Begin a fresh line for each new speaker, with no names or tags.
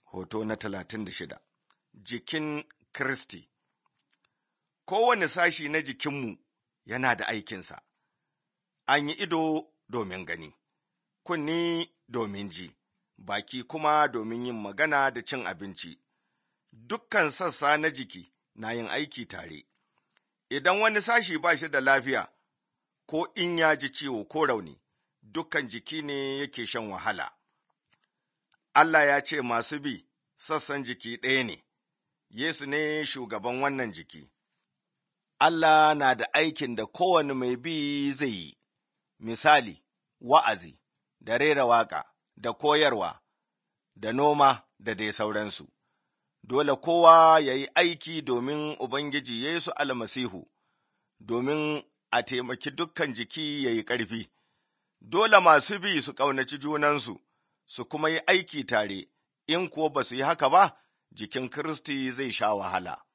Hoto na talatin da shida Jikin Kiristi Kowane sashi na jikinmu yana da aikinsa, an yi ido domin gani, kunni domin ji, baki kuma domin yin magana da cin abinci. Dukkan sassa na jiki na yin aiki tare. Idan wani sashi ba shi da lafiya, ko in ya ji ciwo ko rauni, dukkan jiki ne yake shan wahala. Allah ya ce masu bi sassan jiki ɗaya ne, Yesu ne shugaban wannan jiki. Allah na da aikin da kowane mai bi zai yi, misali, wa'azi, da rera waƙa, da koyarwa, da noma, da dai sauransu. Dole kowa ya yi aiki domin Ubangiji Yesu almasihu, domin a taimaki dukkan jiki ya yi ƙarfi. Dole masu bi su ƙaunaci junansu, su kuma yi aiki tare, in kuwa ba su yi haka ba, jikin Kiristi zai sha wahala.